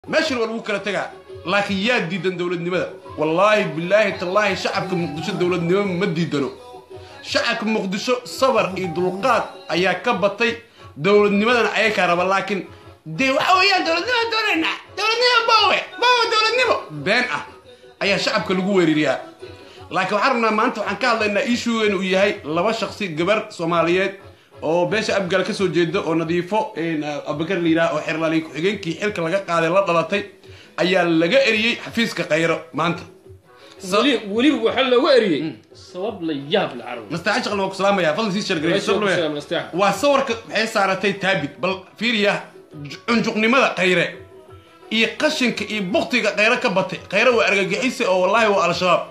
meeshan waa lagu kala tegaa laakiin yaa diidan dowladnimada wallaahi bilaahi tallaahi shacabka muqdisho dowladnimo ma diidano shacabka muqdisho sabar iyo dulqaad ayaa ka batay dowladnimadana ayay kaa raba laakiin dee waxa weeyaan dowladnimo doonaynaa dowladnimo boowe boowe dowladnimo been ah ayaa shacabka lagu weeririyaa laakiin waxaan rabnaa maanta waxaan ka hadlaynaa ishuugan uu yahay laba shaksi gabar soomaaliyeed oo beesha abgaal ka soo jeeda oo nadiifo abubakar la yidhaha oo xerlaaliy ku-xigeenkii xilka laga qaaday la dhalatay ayaa laga eriyey xafiiska khayro maanta weliba waxaa looga eriyey sabab la yaab la carab nastaxa shaqal waa ku salaamaya fadlan sii shargaray Meesha ku salaam, nastaxa. waa sawirka waxay saaratay taabid bal fiiriya cunjuqnimada khayre iyo qashinka iyo buktiga khayre ka batay khayre waa argagixisa oo wallaahi waa al-shabaab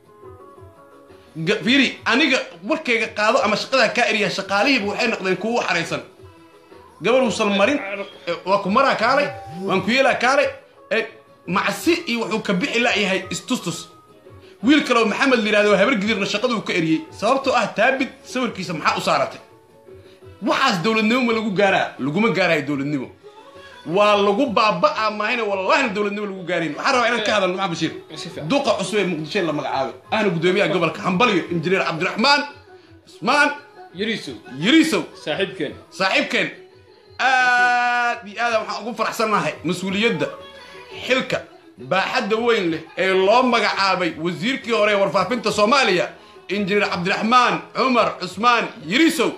Ga- fiiri aniga warkayga qaado ama shaqadaa kaa eriya shaqaalihiiba waxay noqdeen kuwa u xaraysan gabar uusan marin eh, waa ku maraa kaalay waan ku yeelaa kaalay eh, macsi iyo wuxuu ka bixi la'yahay istustus wiil kaleoo maxamed la yidhahdo habar gidirna shaqaduu ka eriyey sababtoo ah taabid sawirkiisa maxaa u saaratay waxaas dowladnimo ma lagu gaaraa laguma gaarayo dowladnimo waa lagu baaba'aa maahayna wallahina dowladnimo lagu gaarayn waxaan rabaa inaan ka hadalno maxaa bashiir Si fiican. duqa cusub ee muqdisho la magacaabay ahna gudoomiyaha gobolka hambalyo injineer cabdiraxmaan cusmaan yariisow yariisow saaxiibkeen saaxiibkeen aad iyo aada waxaan ugu faraxsannahay mas-uuliyadda xilka baaxadda weyn leh ee loo magacaabay wasiirkii hore ee warfaafinta soomaaliya injineer cabdiraxmaan cumar cusmaan yirisow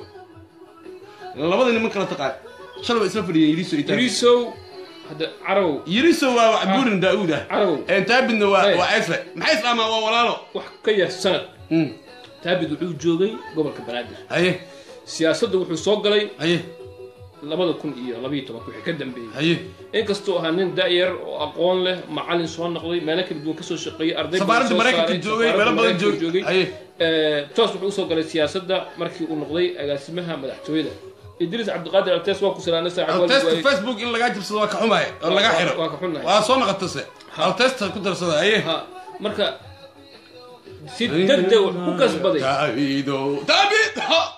labada niman kala taqaan shalay waa isla fadhiyeen yirisow iyo taabid yariisow hadda carabow yirisow waa wacbuurin daa'uud ah Carabow. ee taabidna waa Hey. waa ceesle maxay islaamaan waa walaalo wax ka yar sanad Mm. taabid wuxuu joogay gobolka banaadir haye siyaasadda wuxuu soo galay haye labada kun iyo labayo tobanka wixii ka dambeeyey haye inkastoo ahaa nin da'yar oo aqoon leh macalin soo noqday meelo kala duwan kasoo shaqeeyey arday badan Safaaradda soo Maraykanka saaray, joogay, safaaradda meelo badan Maraykanka joogay. Haye. Eh, toos wuxuu usoo galay siyaasadda markii uu noqday agaasimaha madaxtooyada idriis cabdiqaadir altees waa ku salaanay saaxiib waalid altesta waayey. facebook in lagaa jibsado waa ka xumaaya oo laga waa- xiro waa ka xunnahay. waa soo noqotase altesta ku darsada haye ha marka si degdeg wax ku kasbaday taabido taabid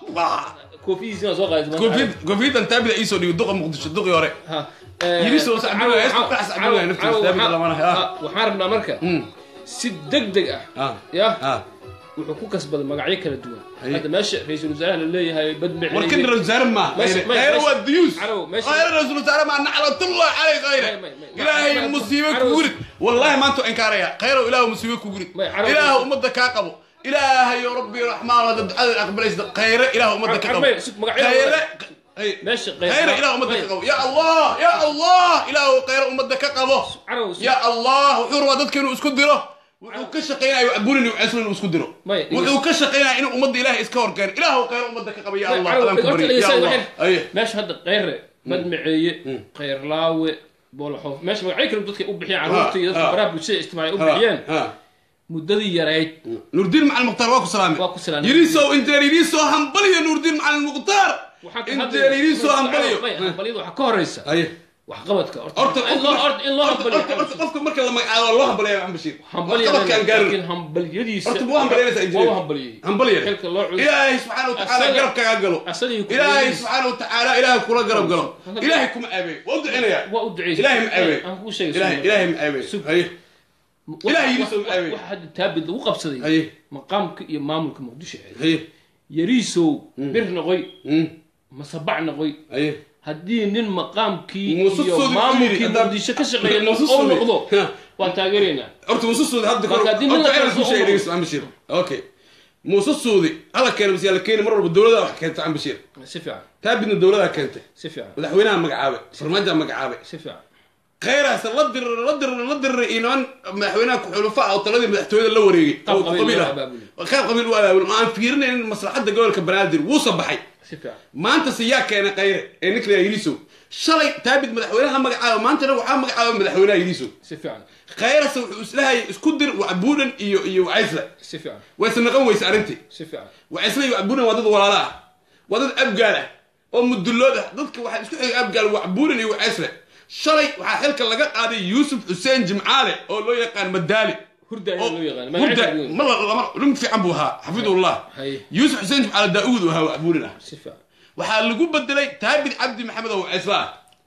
koofidiisina soo qaaday covid covidan taabida iisoo dhigo duqa muqdisho duqii hore ha Yiriis oo sacbinaya, heesta ku dhex sacbinaya naftiisa, daabid lamana, ha. waxaan rabnaa marka si degdeg ah Ah. ya Ah. wuxuu ku kasbaday magacyo kala duwan Haye. hadda meesha ra-iisul wasaaraha la leeyahay badmicey warkan ra-isul wasaare ma Meesha- meesha- khayre waa diyuus Caraw, meesha- khayre ra-isul wasaare ma naclatullah calay khayre May- may- may- ilaahay Caraw- musiibe Caraw- ku gurid wallahi maanta waa inkaaraya khayrow ilaahu musiibe ku gurid May- Caraw- ilaahu ummadda kaa qabo ilaahay rabbi raxmaan wada ducada aqbalaysa khayre ilaahu ummadda ka Caraw- qabo may- sug- magacyada- khayre Hey. meesha khayre ilaahu ummadda ka qabo ya allah ya allah ilaahu khayre ummadda ka qabo Caraw, sug- ya allah wuxuu rabaa dadka inuu isku diro wuxuu ka shaqaynaya caburin iyo ceeslo inuu isku diro May- wuxuu ka shaqaynaya inuu ummadda ilaahay iska horkeeno ilaahu khayre ummadda ka qabo ya allah Caraw, adaan ku horta baryo ya dhegeysta, allah waxay- Aye. meesha hadda kheyre badmiceeye kheyrlaawe boolxoof meesha magacyo kale dadka u bixiyeen carruurta iyo dadka ha. baraha bulshada ijtimaaciya u Ha, bixiyeen ha. muddadii yarayd nuurdiin macalin mukhtaar waa ku salaamay Waa ku salaamay. yiriisow injeer yiriisoo hambaliyo nuurdiin macalin mukhtaar waxaa ka injeer yiriisoo hambaliyo hambaliyada waxaa ka horeysa aye waxqabadka horta in loo horta in loo horta- horta- hambaliyo horta qofka marka la magacaabo waa loo hambaliya maxamed bashiir hambaliya waxqabadkaan gaarin laakiin hambaliyadiisa horta buu hambalyanaysa waa injeer hambaliyey hambaliya xilka loo cus ilaahay subxaana wa tacaala Asaga- garab kagaa galo asagii ku ilaahay leeyihiin. subxaana wa tacaala ilaahay kula garab galo ilaahay kuma aabeey waa u ducinayaa waa u duceysay ilaahay ma aabeey aan kuu sheegay ilaahay sunnah. ilaahay ma aabeey Sug. haye Wax- ilaahay wax- yiriisow ma wax- aabeey. waxa hadda taabid lagu qabsaday haye maqaamka iyo maamulka muqdisho ee haye yariisow bir noqoy Mm, masabac noqoy haye haddii nin maqaamkii Muuse iyo Suudi maamulkii ku yidhi, haddaad- muqdisho ka shaqeeya Muuse oo Suudi. noqdo Ha. waan taageeraynaa horta muuse suudi hadda Marka haddii nin la horta kala ku sheegay soo- dhegeysta maxamed bashiir okay muuse suudi hala keena bas yaa la keeni mar walba dowladaa wax keenta maxamed bashiir si fiican taabidna dowladaa keentay si fiican madaxweynaha magacaabay farmaajaa magacaabay si fiican khayraas la dirir la dirir la dirir iyo niman madaxweynaha ku-xulufa ah oo taladii madaxtooyada la wareegay Qaab oo qabiil qabiil loo ah abaabulay. qaab qabiil u abaabul ma aan fiirinaynin maslaxadda gobolka banaadir wuusa baxay si fiican maanta se yaa keenay khayre ee ninkla yiriisow shalay taabid madaxweynaha magacaaba maantana waxaa magacaaba madaxweynaha yiriisow si fiican khayrase wuxuu islahayay isku dir wacbuudhan iyo iyo wacaysle si fiican wayse naqan weyse arrintii si fiican wacaysle iyo wacbuudhan waa dad walaala ah waa dad abgaal ah oo mudullood ah dadka waxaa isku xigay abgaal wacbuudhan iyo wacaysle shalay waxaa xilka laga qaaday yuusuf xuseen jimcaale oo loo yaqaan madaali hurda oo- ayaa loo yaqaan hurda magaciisa weyn. ma la- lama nin fiican buu ahaa xafidullah Haye. yuusuf xuseen jimcaale daa'uud uu ahaa wacbuudhan ah si fiican waxaa lagu bedelay taabid cabdi maxamed oo wacaysle ah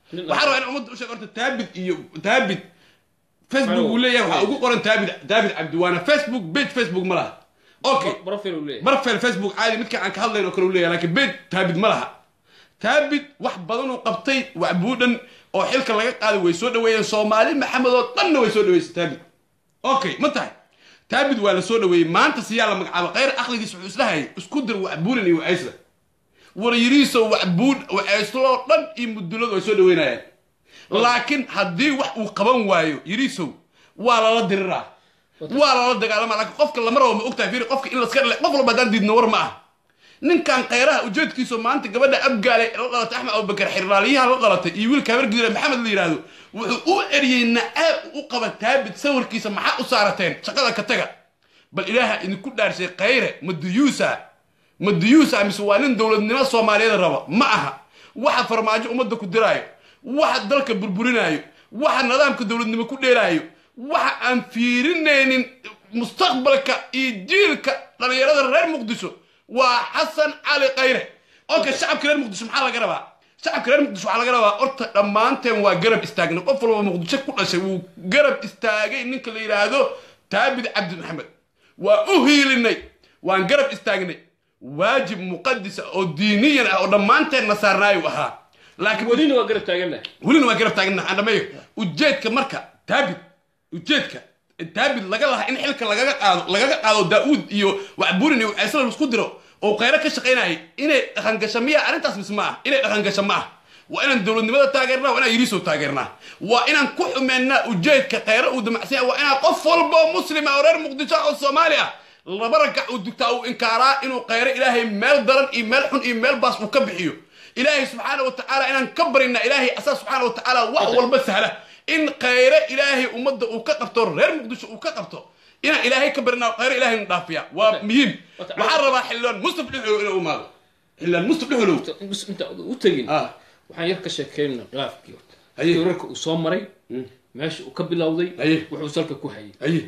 Nin waxaa rabaa in ummadda u sheeg horta taabid iyo taabid facebook uu leeyahay waxaa ugu qoran taabid taabid cabdiwaana facebook page facebook ma laha okay profil uu leeyahay barfel facebook caadi midka aan ka hadlayn oo kale u leeyahay laakiin bed taabid ma laha taabid wax badan uu qabtay wacbuudhan oo xilka laga qaaday way soo dhaweeyeen soomaali maxamed oo dhanna way soo dhaweysay taabid okay ma tahay taabid waa la soo dhaweeyey maanta siyaa la magacaabo khayr aqligiis wuxuu islahayay isku dir wacbuulan iyo wacaysla waryariiso wacbuud wacayslo dhan iyo muduladu ay soo dhaweynayaan laakiin haddii wax uu qaban waayo yariisow waa lala diriraa waa lala dagaalama laakiin qofka lama rabo ma ogtahay fiiri qofka in laska dhale qof walba haddaan diidno war ma ah ninkan khayraha ujeedkiisu maanta gabadha abgaale la dhalatay axmed abubakar xirlaaliyaha la dhalatay iyo wiilka habargiira maxamed la yidhaahdo wuxuu u eriyey nacaab u qaba taabid sawirkiisa maxaa u saarateen shaqada ka taga bal ilaaha idinku dhaarshay khayre maduyuusa maduyuusa mise waa nin dowladnimo soomaaliyeed raba ma aha waxa farmaajo ummadda ku diraayo waxa dalka burburinaayo waxa nidaamka dowladnimo ku dheelaayo waxa aan fiirinaynin mustaqbalka iyo jiilka dhallinyarada reer muqdisho waa xasan cali khayre okay shacabka reer muqdisho maxaa laga rabaa shacabka reer muqdisho waxaa laga rabaa horta dhammaanteen waa garab istaagnay qof walba muqdisho ku dhashay wuu garab istaagay ninka la yidhaahdo taabid cabdi maxamed waa u hiilinay waan garab istaagnay waajib muqadisa oo diiniyan ah oo dhammaanteen na saarnaayu ahaa laakiin welina waa garab taagannahay welina waa garab taagna aan dhameeyo ujeedka marka taabid ujeedka taabid laga lahaa in xilka lagaga qaado lagaga qaado daa'uud iyo wacburin iyo wacaysla laisku diro oo khayro ka shaqaynayay inay dhaqangasho miya arrintaas mis ma ah inay dhaqangasho ma ah waa inaan dowladnimada taageernaa waa inaan yiriisow taageernaa waa inaan ku xumeennaa ujeedka khayro uu damacsan yahay waa inaan qof walba oo muslima oo reer muqdisho oo soomaali ah laba ragac uu dugtaa uu inkaaraa inuu khayro ilaahay meel daran iyo meel xun iyo meel baas uu ka bixiyo ilaahay subxaana wa tacaala inaan ka barinaa ilaahay asaa subxaana wa tacaala wax walba sahla in khayre ilaahay ummadda uu ka qabto reer muqdisho uu ka qabto inaan ilaahay ka barinaa khayre ilaahay nu dhaafiya waa muhiim waxaan rabaa xildhibaan mustaf dhexolow inuu imaado xildhibaan mustaf dhexolow inta u tegin ah waxaan yar ka sheekeynaa khilaafkii horta Haye. wararka uu soo maray meesha uu ka bilowday Haye. wuxuu salka ku hayay aye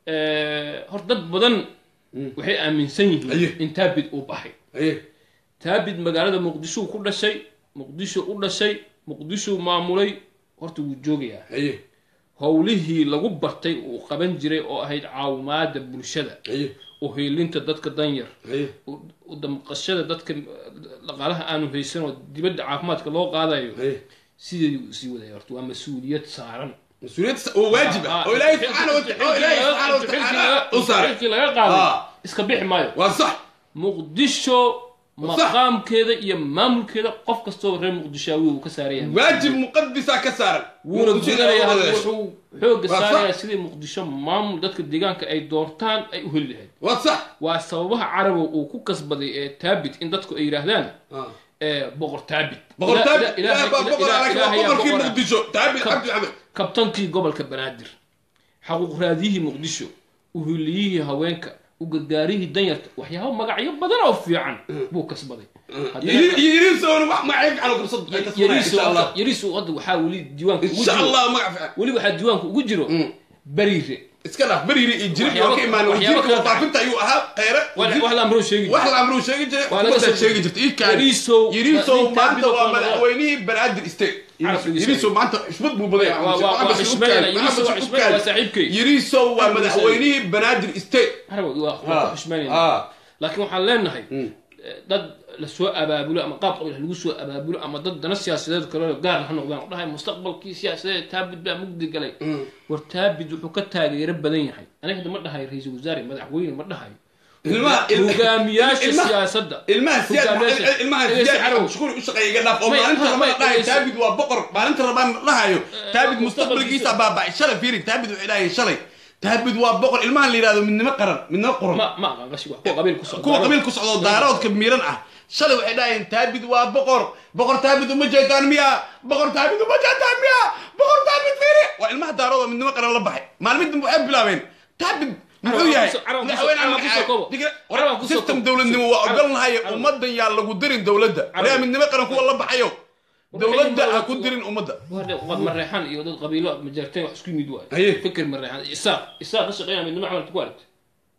horta dad badan waxay aaminsan Haye. yihiin in taabid uu baxay aye taabid magaalada muqdisho ku dhashay muqdisho u dhashay muqdisho maamulay horta wuu joogayaa aye howlihii lagu bartay uu qaban jiray oo ahayd caawimaada bulshada aye u hiilinta dadka danyar aye u- u damqashada dadka dhaqaalaha aanu haysan oo dibadda caafimaadka loo qaadayo aye sideedii uu sii wadaya horta waa mas-uuliyad saaran mas-uuliyad oo waajib ah oo ilaahay subxaana wa tacaala oo ilaahay subxaana wa tacaala u saaray xilkii laga qaaday Ah. iska bixi maayo waa sax muqdisho maqaamkeeda iyo maamulkeeda qof kastoo reer muqdishaawi uu ka saaran yahay waajib muqadisa ka saaran wuuna Muqdisho gudanayaa inay hadda wada wuxuu xooga Waa saarayaa sax. sidii muqdisho maamul dadka deegaanka ay doortaan ay u heli lahayd waa sax waa sababaha carabow uu ku kasbaday ee taabit in dadku ay yidhaahdaan Ah. ee boqor taabit boqor Ila- taabid ila- ilaahay baa ila- boqor ila- laakiin waa ilaahay yaa boqorkii boqora. muqdisho taabid Kab- cabdi maxamed kabtankii gobolka banaadir xaquuq raadiyihii muqdisho uhuliyihii haweenka u gargaarihii danyarta waxyaabo magacyo badan oo fiican buu kasbaday Haddana- yiriisoona wax magacyo fiican oo qabsad ay ka sugnaa yariisu insha allah hadda- yariisu hadda waxaa weli diiwaanka ugu insha jiro allah magac fiican weli waxaa diiwaanka ugu jiro bariire iska dhaaf beriiri iyo jirib oo Waxyaabo- ka imaan waxyaabo wasiirka kala faafinta ayuu ahaa khayre wax wax la amroo sheegi wax la amruu sheegi jiray Waa laga xukuumadda soo- sheegi jirtay ii kaani Yariisow- yiriisow nin maanta taabid oo waa kale madaxweynihii banaadir state Carabkiisa. yiriisow maanta xusbad buu badan yahay. Waa- waa- waa Maxamed xishmeynaya. Shukaani, Yiriisow waa Maxamed xishmeynaya, waa Shukaani. saaxiibkay. yiriisow waa Carabkiisa. madaxweynihii banaadir state Arab waa waa Ah. ku xushmeynayna Ah. laakiin waxaan leenahay eh, dad lasoo abaabulo ama qaab qabiil ha lagu soo abaabulo ama dad dana siyaasadeed kale gaar ha noqdaan oo dhahay mustaqbalkii siyaasadeed taabid baa mugdi galay war taabid wuxuu ka taageero badan yahay aniga hadda ma dhahayo ra-iisul wasaare madaxweyne ma dhahayo ilmaha il- hogaamiyaasha ilmaha- siyaasadda ilmaha siyaad Hogaamiyaasha- ilmaha Dhegeysta siyaad Carabow. mashquul u shaqeeya iga dhaaf oo May- maalinta may- rabaan may- dhahayo dhegeysta. taabid waa boqor maalinta rabaan dhahayo taabid mustaqbalkiisa. mustaqbalkiisa baabacay shalay fiiri taabid wuxuu dhahay shalay taabid waa boqor ilmahan la yidhahdo midnimo qaran midnimo qoran ma ma aqaan qashi wax kuwa qabiil ku socda kuwa qabiil ku socdo daaroodka miiran ah shalay waxay dhahayeen taabid waa boqor boqor taabid uma jeedaan miya boqor taabid uma jeedaan miya boqor taabid fiiri waa ilmaha daarood oo midnimo qaran la baxay maalmin dambe waxay bilaabeen taabid muxuu yahay Carabaan ku soo- madaxweyne carabaan ku soo koobo. Digre- Carabaan ku soo system koobo. dowladnimo waa Carab- ogolnahay Carab- ummadan yaa lagu dirin dowladda Carab- reer midnimo qaran kuwa la baxayo dowladda ha ku dirin ummadda waa mareexan iyo dad qabiilo majeerteen wax isku yimid Haye. waay fikir mareexan isaaq isaaq ka shaqeynaya midnimo camalka ku aragtay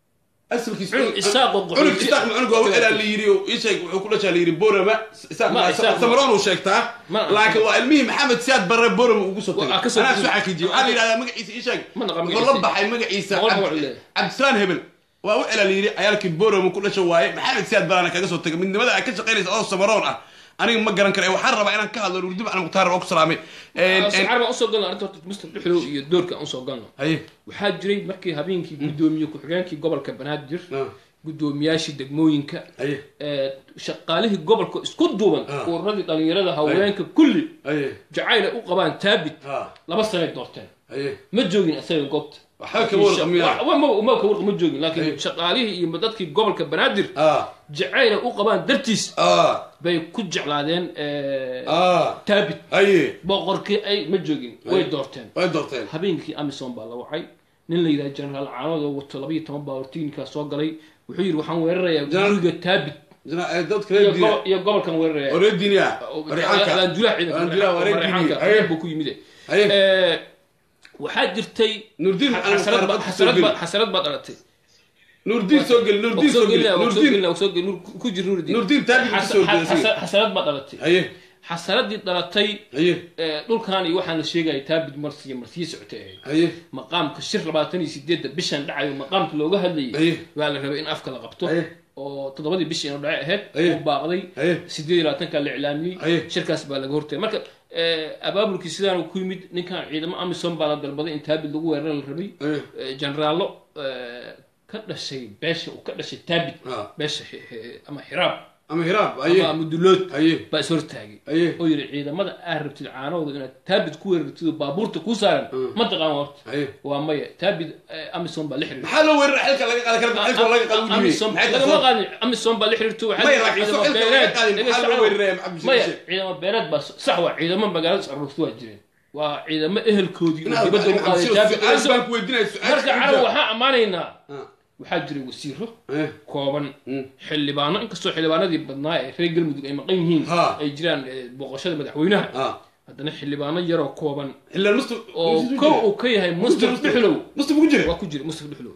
asalkiis Cunug Isaaq oo cunug qaxooti- isaaq cunug waa ilaa la yiri oo isheeg wuxuu ku dhashaa la yiri borama isaaq Ma, Isaaq- samaroon uu sheegtaa Ma- laakiin waa ilmihii maxamed siyaad barre borama ugu soo Waa, tagay ka soo anaa tagay. soo xaqiijiyey waxaa la yidhahdaa magaciisa isheeg Ma naqaan wuxuu la magaciisa. baxay magaciisa Boqol Cabd- magac uu leeyahay. cabdislaan hebel waa u celaa la yiri cayaalkii borama ku dhasha waaye maxamed siyaad barana kaga soo tagay midnimada aad ka shaqaynaysa oo samaroon ah aniga ma garan kara waxaan rabaa inaan ka hadlo nurdib al mukhtaar oo ku salaamay Een, een, carab aan usoo galno arrinta horta mustaf dhuxlow iyo doorka aan usoo galno haye waxaa jiray markii habeenkii guddoomiye ku-xigeenkii gobolka banaadir Ah. guddoomiyaashii degmooyinka haye ee, shaqaalihii gobolka isku duuban Ah. ururadii dhalinyarada haweenka kulli haye jacayl ay u qabaan taabit ha laba sanay doorteen haye ma joogin isaga goobta waxba kama warqamiyaa Wa- ma ma ka warqa ma joogin Ay. laakiin shaqaalihii iyo dadkii gobolka banaadir ah jacayl ay u qabaan dartiis ah bay ku jeclaadeen ee, ah taabit haye boqorkii ay ma joogin way Ay. doorteen way doorteen habeenkii amison baa la wacay nin la yidhaha generaal caanood oo wato labaiyo toban baa hortiinkaa soo galay wuxuu yidhi waxaan weerarayaa General- guriga taabit Jana- eh, dadka iyo reer diina gobo- iyo gobolkan weeraraya oo reer diiniya abaandulah Abaandulah waa reer diini. Aye. ciidanka buu ku yimid Aye. Eh, waxaa jirtay Nurdiin xa- macalin xasarad Mukhtaar ba- baa xasarad soo ba- geli. xasarad baa dhalatay nurdiin soo geli nurdiin soo geli nurdiin nurdiin ku jir nuurdiin Nurdiin taabit ku soo geli, asiga. xasarad baa dhalatay haye xasaradii dhalatay haye eh, dhulkan iyo waxaan la sheegaya taabit marsiya marsiye socotay ahayd haye maqaamka shir labaatan iyo sideedda bishan dhacayo maqaamka looga hadlayay Aye. waa la rabay in afka la qabto Aye. oo toddobadii bishii inuu dhace ahayd Aye. uu baaqday Aye. sideed iyo labaatanka la iclaamiyey Aye. shirkaas baa laga hortagay marka eh, abaabulkii sidaan ku yimid ninkan ciidamo amisom baa la dalbaday in taabit lagu weerara la rabay Aye. Eh, generaallo eh, ka dhashay beesha uu ka dhashay taabit Ah. beesha hi- hi- ama xiraab ama hiraab ama haye ama dulood haye baa is hortaagay Aye. oo yidhi ciidamada aad rabtid caanahooda inaad taabit ku weerartid oo baabuurta kuu saaran ma taqaan horta haye waa maya taabit eh, amison baa la xiriirtay maxaa loo weerara xilka laga qaadi kara xilka laga qaadi u Amison- dhibay lagama qaadin amison baa la xiriirtay waxaa Maya, jira laakiin ciidamo soo xilka laga beeleed qaadin, Laga maxaa loo socdo. weeraraya Maxamed Bashir maya Bashir? ciidamo beeleed baa sax waa ciidamo magaalada socruurtu waa jireen waa ciidamo ehelkoodii oo Inaad- dibadda u qaaday Maxamed taabit Bashir, baan ku weydiinaya su-aal marka ka carab jawaab. waxaa ammaanaynaa Ah. waxaa jiray wasiiro Eh, kooban xildhibaano inkastoo xildhibaanadii badnaa ee reer galmudug ay maqan yihiin Ha. ay jiraan eh, booqashada madaxweynaha ah haddana xildhibaano yaroo kooban xillaan mustaf oo kow uu ka yahay mustaf dhuxlow mustaf ku jira waa ku jira mustaf dhuxlow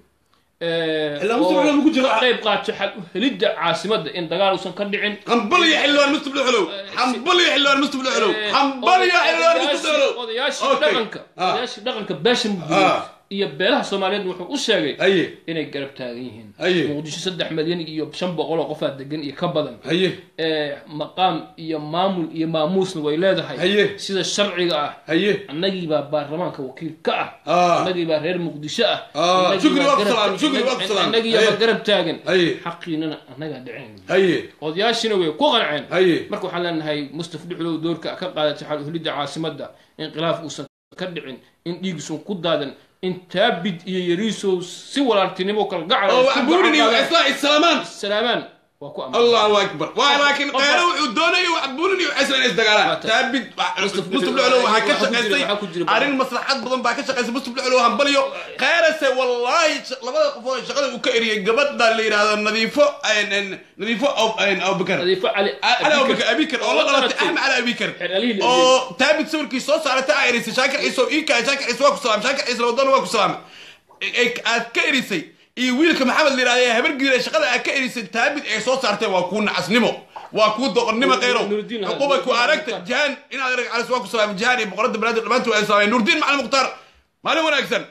Ilaa Mustaf Dhuxlow ma ku jiro? qayb qaato xal u helidda caasimadda in dagaal uusan ka dhicin حنبل يا حلوان مستبل حلو حنبل يا حلوان مستبل حلو حنبل يا حلوان مستبل حلو odayaashii Okay. dhaqanka Ah. odayaashii dhaqanka beesha Ah. muduud iyo beelaha soomaaliyeed wuxuu u sheegay haye inay garab taagan yihiin Aye. muqdisho saddex milyan iyo shan boqol oo qofaa degan iyo ka badan haye ee, maqaam iyo maamul iyo maamuusna way leedahay Haye. sida sharciga ah haye annagii baa baarlamaanka wakiil ka ah Ah. annagii baa reer muqdisho ah Ah, annagii shukri baa waa ku garab- salaam, shukri waa ku salaam. annagii Haye. baa garab taagan Haye. xaqiinana annagaa dhicin haye odayaashiina way ku qanceen haye marka waxaan leenahay mustaf dhuxlow doorka ka qaadatay xal uhelidda caasimadda in khilaaf uusan ka dhicin in dhiigisuun ku daadan in taabid iyo yariisow si walaaltinimo kala gacal oo waxbuurini وعصاء السلامان salaamaan waa ku ammaan الله اكبر ولكن قيره وحدوني وحبوني وعسى الناس دقالات Waata. تابد Mustaf- مستبل علو وها waxaa ku jira- كشقيسي waxaa ku jira- ارين مصلحات بدن با كشقيسي مستبل علو هنبليو قيرسه والله لبدا قفو شقده uu ka eriyay gabadha la yiraahdo nadiifo een nadiifo او een او bikar nadiifo cali على ابو بكر ابي بكر والله غلط احمد على ابي بكر Xeralihii la oo taabid sawirkii soo saartay ay erisay shaakir ciiso ii ka shaakir ciiso waa ku salaam shaakir ciiso wadan waa ku salaam ay aad ka erisay iyo wiilka maxamed la yiraahdo habar giira shaqada aad ka erisay taabid ay soo saartay waa ku nacasnimo waa ku doqonnimo qeyro Nuruddin ha- xuquuba ku Nuruddin aragta Mukhtar. jahan inaad arag calas waa ku salaam jahan iyo boqorada banaadir dhamaantood ay salaameen nurdin macalin mukhtaar maalin wanaagsan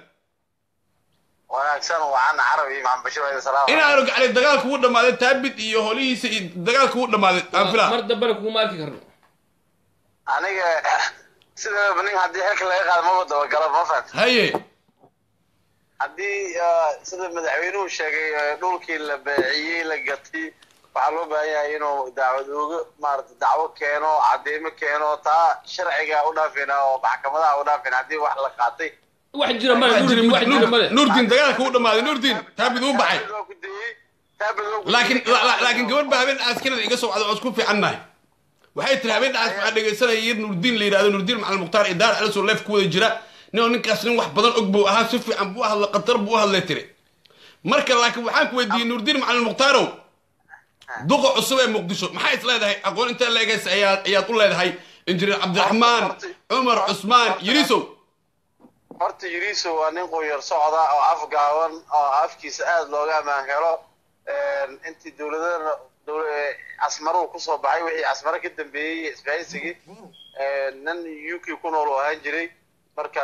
wanaagsan wacan carabi maxamed bashir wayda salaam inaan arag cali dagaalka uu dhamaaday taabid iyo holihiisa iyo dagaalka uu dhamaaday aan filaa mar dambena kuguma arki karno aniga sida nin haddii xilka laga qaado maba dabagalo ma fahamta haye haddii ah, sida madaxweynuhu sheegay eh, dhulkii la beeciyey la gatay waxaa loo baahan yahay inuu dacwad uga maarata dacwo keeno cadeymo keeno taa sharciga u dhaafina oo maxkamadaha u dhaafina haddii wax la qaatay wax jira male nuruddin wax jira male nurdin dagaalka uu dhamaaday nurdin taabid uu baxay Taabid loo ku dayey, taabid loo ku laakiin dayey. la- la- laakiin gabadh baa habeen askarada iga soo wacda oo isku fiicannahay waxay tiri habeen dhaas waxaa dhegaysanaya yar nurdiin la yidhahdo nurdiin macalin mukhtaar iyo daar calisoo leef ku wada jira nin oo ninkaas nin wax badan og buu ahaa si fiican buu hadla qatar buu u hadlay tiri marka laakiin waxaan ku weydiiyey nurdiin macalin mukhtaaro duqa cusub ee muqdisho maxay is leedahay aqoon intee leegays ayaad ayaad u leedahay injineer cabdiraxmaan cumar cusmaan yirisow horta yiriso waa nin qunyar socda oo afgaaban oo afkiisa aada looga ammaan helo intii dowladana casmaruhu kusoo baxay wixii casmaro ka dambeeyey isbahaysigii nin u k ku nool oo ahaan jiray marka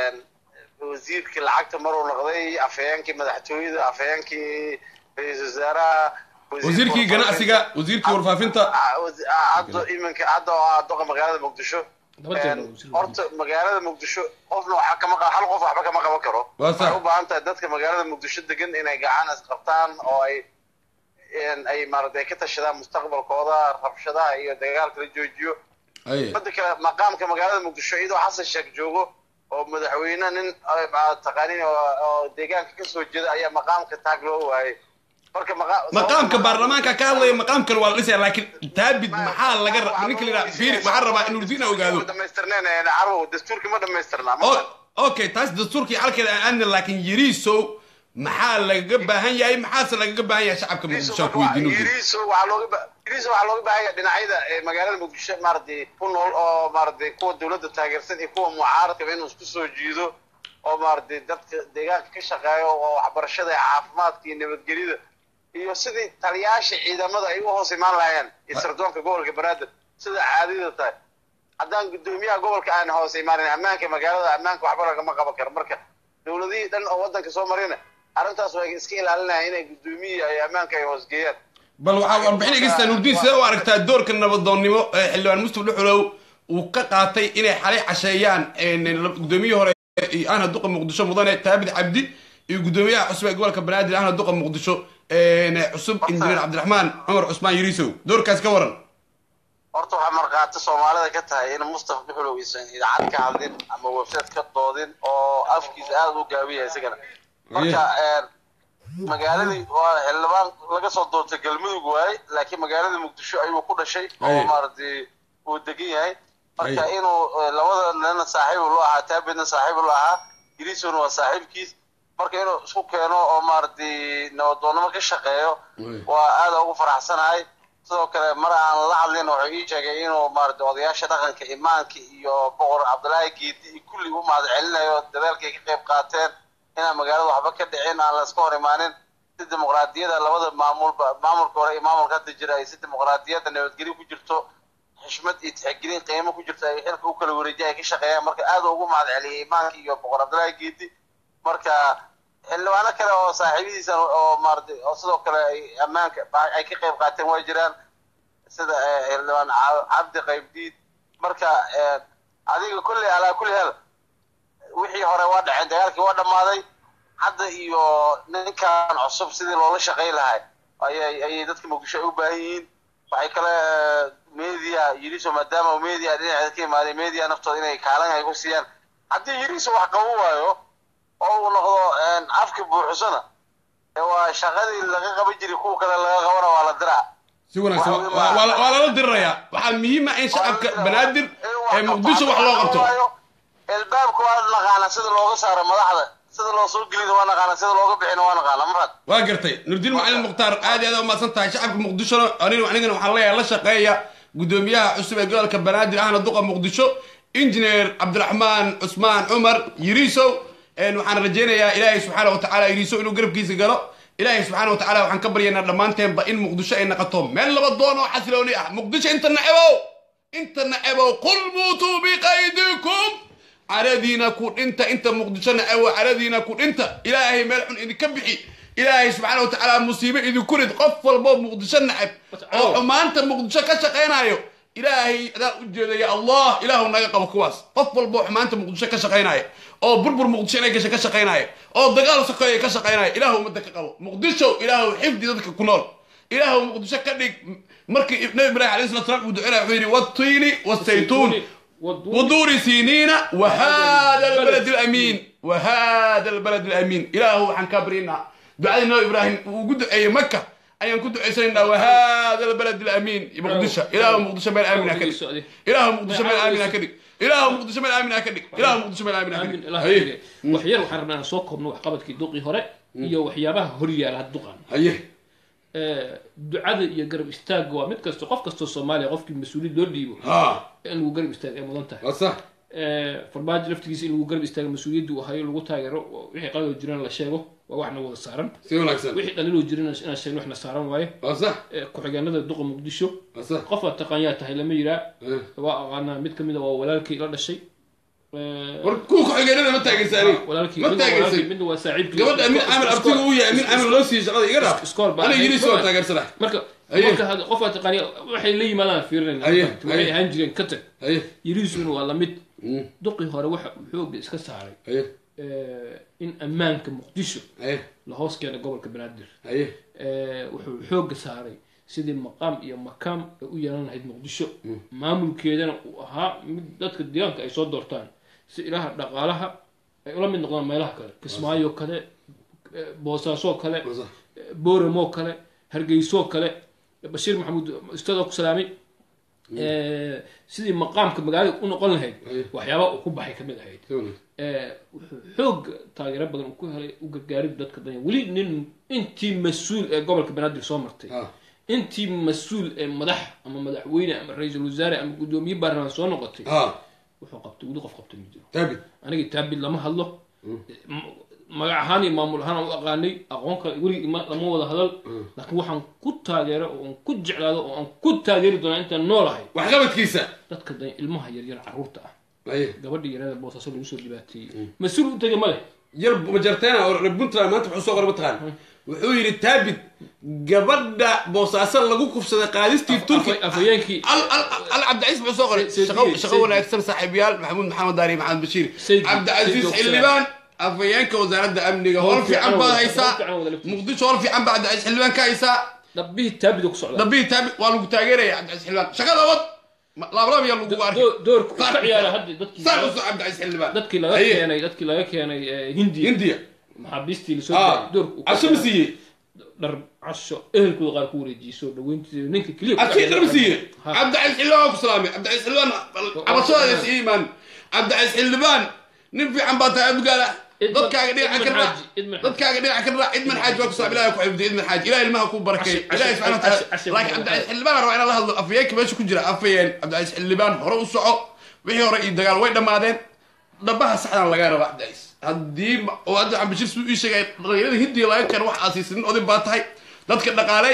wasiirkii lacagta maruu noqday afhayeenkii madaxtooyada afhayeenkii ra-iisul wasaaraha wasiirkii ganacsiga wasiirkii warfaafinta hadda iminka hadda oo ah doqa magaalada muqdisho horta magaalada muqdisho qofna waxa kama hal qof waxba kama qaban karo Waa sax. waxay u baahan tahay dadka magaalada muqdisho degan inay gacan isqabtaan oo ay ay maaragtay ka tashadaan mustaqbalkooda rabshadaha iyo dagaalka la joojiyo aye midda kale maqaamka magaalada muqdisho iyadoo xasan sheekh joogo oo madaxweyne nin taqaanin oo deegaanka kasoo jeeda ayaa maqaamka taag loo waayay marka maqa- maqaamka baarlamaanka ka hadlaya maqaamkan waa la dhisaya laakiin taabid maxaa laga ra- ninka la yidhaha fiiri waxaan rabaa inuu diina ogaado dhamaystirneen carwo dastuurki ma dhamaystirnaa O- okay taas dastuurkii xalkeeda aan aadna laakiin yiriisow maxaa lagaga baahan yahay maxaase lagaga baahan yahay shacabka muqdisho aan ku weydiino yiriiso waxaa looga ba- yiriiso waxaa looga baahan yahay dhinacyada ee magaalada muqdisho maaragtay ku nool oo maaragtay kuwa dowladda taageersan iyo kuwa mucaaradka inuu isku soo jiido oo maaragtay dadka deegaanka ka shaqeeyo oo waxbarashada iyo caafimaadka iyo nabadgelyada iyo sidii taliyaasha ciidamada ay u hoos imaan lahaayeen iyo sirdoonka gobolka banaadir sida caadada tahay haddaan guddoomiyaha gobolka aan hoos imaanin ammaanka magaalada ammaanka waxba lagama qaban karo marka dowladihii dhan oo waddanka soo marina arrintaas way iska ilaalinayaan inay guddoomiyihi ay ammaanka ay hoosgeeyaan bal waxaa warbixin egeystaa nuurdiin sidee u aragtaa doorka nabadoonnimo ee xildhibaan mustaf dhuxulow uu ka qaatay inay xalay casheeyaan guddoomiyihii hore iyo ahna duqa muqdisho mudane taabid cabdi iyo guddoomiyaha cusub ee gobolka banaadir ahna duqa muqdisho cusub injineer cabdiraxmaan cumar cusmaan yiriisow doorkaas ka waran horta waxaa markhaati soomaalida ka tahay in mustafa dhuxulow isan idaacad ka hadlin ama website ka doodin oo afkiisa aada u gaabiya isagana marka magaaladii waa xildhibaan laga soo doortay galmudug waaye laakiin magaalada muqdisho ayuu ku dhashay oo Aye. maaragtay uu degan yahay marka Aye. inuu eh, labada nina saaxiib lu ahaa taabidna saaxiib lu ahaa yiriisona waa saaxiibkiis marka inuu isku keeno oo maaragtay nabadoonnimo ka shaqeeyo Aye. waa aada ugu faraxsanahay sidoo kale mar aan la hadlin wuxuu ii sheegay inuu maaragtay odayaasha dhaqanka imaanka iyo boqor cabdilaahi geedi iyo kulli u mahad celinayo dadaalkay ka qayb qaateen inaan magaalada waxba ka dhicin aan layska hor imaanin si dimuqraadiyada labada maamulba maamulka hore iyo maamulka hadda jira ay si dimuqraadiyadda nabadgelyo ku jirto xishmad iyo tixgelin qiimo ku jirto ay xilka u kala wareejiya ay ka shaqeeyaan marka aad ugu mahad celiyay imaanka iyo boqor cabdilaahi geedi marka xildhibaano kale oo saaxiibadiisa oo maaragtay oo sidoo kale ay ammaanka ay ka qayb qaateen way jiraan sida eh, xildhibaan Ca- cabdi qaybdiid marka eh, adiga kulli alaa kulli hal wixii hore waa dhaceen dagaalkii waa dhammaaday hadda iyo ninkan cusub sidii loola shaqayn lahay ayay ayay dadka muqdisho ay u baahan yihiin waxay kale eh, media yiriso maadaama uu media dhinaceeda ka imaaday media naftooda inay kaalin ay ku siiyaan haddii yiriso wax qaban waayo oo uu noqdo een, afka buuxisana ee waa shaqadii laga qaban jiray kuwa kale laga qabana waa la diraa si wanaagsan Waxa- waa waa- waa lala dirirayaa waxaa muhiim ah in shacabka banaadir ee muqdisho wax loo qabto ilbaabka waa naqaana sida looga saaro madaxda sida loo soo gelina waa naqaana sida looga bixina waa naqaana marad waa gartay nurdiin macalin mukhtaar aad iyo aad umahadsan tahay shacabka muqdishona aniga anigana waxaan leeyahay la shaqeeya guddoomiyaha cusub ee gobolka banaadir ahna duqa muqdisho injineer cabdiraxmaan cusmaan cumar yiriisow een waxaan rajaynayaa ilaahay subxaana watacaala yiriisow inuu garabkiisa galo ilaahay subxaana watacaala waxaan ka baryaynaa dhammaanteenba in muqdisho ay naqato meel laba doon oo xasilooni ah muqdisho inta nacebow inta nacebow qul muutuu biqaydikum caradiina ku dhinta inta muqdisho naceebow caradiina ku dhinta ilaahay meel xun idinka bixi ilaahay subxaana watacaala musiibo idinku rid qof walbo muqdisho nacab oo xumaanta muqdisho ka shaqaynayo ilaahay adaa u jeeda ya allah ilaahu naga qabo kuwaas qof walbo xumaanta muqdisho ka shaqaynaya oo burbur muqdisho inay gasha ka shaqaynaya oo dagaal sokeeya ka shaqaynaya ilaahu ummadda ka qabo muqdisho ilaahu xifdi dadka ku nool ilaahu muqdisho ka dhig markii nabi ibraahim alayhi salatu salaam uu ducinaya wuxuu yidhi wattiini wasaytuun ودور سينين وهذا البلد الامين وهذا البلد الامين اله عن كبرنا دعاء النبي ابراهيم وجود اي مكه ايان كنت عيسينا وهذا البلد الامين مقدسه اله مقدسه بين امين هكذا اله مقدسه بين امين هكذا اله مقدسه بين امين هكذا اله مقدسه بين امين aamin هكذا ilaah هي waxyar waxaan rabnaa inaan soo koobno waxqabadkii duqii hore iyo waxyaabaha horyaala had duqan هي ducada iyo garab istaagga waa mid kasta qof kastoo soomaaliya qofkii mas-uuliyad loo dhiibo ها in lagu garab istaag ay mudan tahay صح farmaajo laftigiisa in lagu garab istaago mas-uuliyadda uu hayo lagu taageero wixii qalado jirana la sheego waa waxna wada saaran si wanaagsan wixii dhaliiloo jirana inaan sheegno waxna saaran waaye waa sax ku-xigeenada duqa muqdisho waa sax qofaad taqaanyaa tahay lama yiraa Eh. waa aqaanaa mid kamid a waa walaalkii la dhashay war kuwa ku-xigeenada ma taageersa aniga walaalkii ma midna waa walaalkii, taageersa midna waa saaxiibkii gabadha min camal abtiga uu yahay min camal loo siiyey shaqada iga dhaaf Iskool baa ana ahayd. yiri soo taageersana marka Aye. marka hadda qofaad taqaaniya waxay la yimaadaan fiirinayna Aye, waxay aye. ahaan jireen ka tag haye yiriisuna waa lamid Mm, duqii hore waxa uu xooga iska saaray haye eh, in ammaanka muqdisho haye la hoos keena gobolka banaadir haye Eh, wuxuu xooga saaray sidii maqaam iyo makaam ay u yeelan lahayd muqdisho maamulkeedana uu ahaa mid dadka deegaanka ay soo doortaan si ilaha dhaqaalaha ay ula mid noqdaan meelaha kale kismaayo kale eh, boosaaso kale waa sax eh, booramo kale hargeyso kale bashiir maxamuud ustaad ku salaamay Eh, sidii maqaamka magaalada u noqon lahayd Aye. waxyaabaa uu ku baxay kamid ahayd si wanaagsan Eh, wuxuu xoog taageero badan uu ku helay u gargaarid dadka danya weli nin intii mas-uul ee gobolka banaadir soo martay ha intii mas-uul ee madax ama madaxweyne ama ra-iisul wasaare ama guddoomiye baarlamaan soo noqotay ha wuxuu qabtay weli qof qabtay ma jiro taabid aniga taabid lama hadlo M- magac ahaan iyo maamul ahaan aan u aqaanay aqoon kale weligii ima- lama wada hadal laakiin waxaan ku taageero oo aan ku jeclaado oo aan ku taageeri doonaa intaan noolahay waxqabadkiisa dadka danya ilmaha yaryar carruurta ah haye gabadha yarada boosaaso lagu soo dhibaateeyey mas-uul u tegay ma leh yar majarteena oo reer puntland maanta wuxuu soo qoray mataqaan wuxuu yidhi taabid gabadha boosaaso lagu kufsaday qaadistii turki Afa- afhayeenkii al al al cabdicasiis wuxuu soo qoray Sayd- shaqo Sayd- shaqo Sayd- wanaagsan saaxiibayaal maxamuud maxamed daari maxamed bashiir Sayd- cabdicasiis Sayd- xildhibaan afhayeenka wasaaradda amniga howl fiican baad haysaa Howl fiican wada laftiisa. muqdisho howl fiican baa cabdicasiis xildhibaan ka haysaa dhabbihii taabida ku socda dabihii taabid waa lagu taageeraya cabdicasiis xildhibaan shaqada wad laablaab yaa lagugu arkay Doo- doorku uu Saar- ka ciyaara hadda dadkii saar usoo cabdicasiis xildhibaan dadkii laga Haye. keenay dadkii laga keenay eh, hindiya hindiya maxaabiistii lasoo ah daayay doorku uu ka casho ma ciyaaray. siiyey dhar casho ehelkooda qaar ku wareejiyey soo dhaweyntiisa ninka keliya ku akii dhacay- dhar ma siiyey Ha. cabdicasiis xildhibaan waa ku salaamay cabdicasiis xildhibaan cabashadaada is iimaan cabdicasiis xildhibaan nin fiican baa tahay abgaala Idman- dadkaaga dhinaca ka Idman raac Xaaji, Idman Xaaji. dadkaaga dhinaca ka raac idman xaaji waa ku salaam ilahi ku xifdiy idman xaaji ilahi ilmaha ku barakay Cashir- ilahi cashir- subxana wa cashir- taala cashir- laakiin cashir- cabdicasiis xildhibaan rabaa inaan la hadlo afayeenka meesha ku jira afayeen cabdicasiis xildhibaan hore u soco wixii hore iyo dagaal way dhammaadeen dhabaha saxdan lagaa rabaa cabdicasiis haddii ma- oo hadda waxaan bashir suu ii sheegay dhalinyarada hindiya laga keeno wax aasiisanin odin baa tahay dadka dhaqaalay